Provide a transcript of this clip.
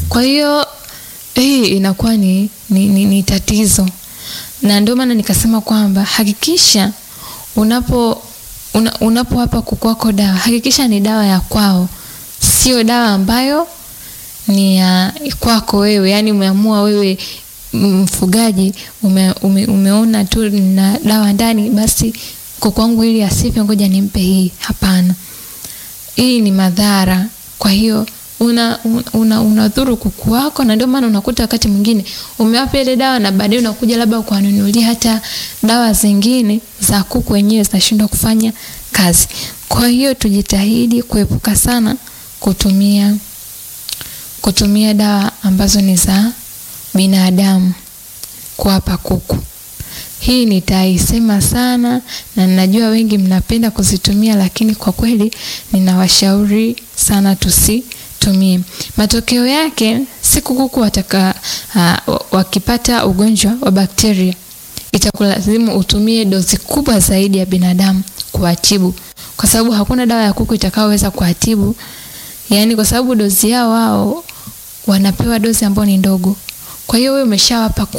Kwa hiyo hii inakuwa ni, ni, ni, ni tatizo, na ndio maana nikasema kwamba hakikisha unapo una, unapowapa kuku wako dawa hakikisha ni dawa ya kwao, sio dawa ambayo ni ya kwako wewe. Yani umeamua wewe mfugaji ume, ume, umeona tu na dawa ndani, basi kuku wangu ili asife, ngoja nimpe hii. Hapana, hii ni madhara. Kwa hiyo una una unadhuru kuku wako, na ndio maana unakuta wakati mwingine umewapa ile dawa na baadaye unakuja labda kuwanunulia hata dawa zingine za kuku wenyewe zinashindwa kufanya kazi. Kwa hiyo tujitahidi kuepuka sana kutumia kutumia dawa ambazo ni za binadamu kuwapa kuku. Hii nitaisema sana na ninajua wengi mnapenda kuzitumia, lakini kwa kweli ninawashauri sana tusitumie. Matokeo yake siku kuku wataka uh, wakipata ugonjwa wa bakteria itakulazimu utumie dozi kubwa zaidi ya binadamu kuwatibu, kwa sababu hakuna dawa ya kuku itakayoweza kuwatibu, yaani kwa sababu dozi yao wao wanapewa dozi ambayo ni ndogo. Kwa hiyo wewe umeshawapa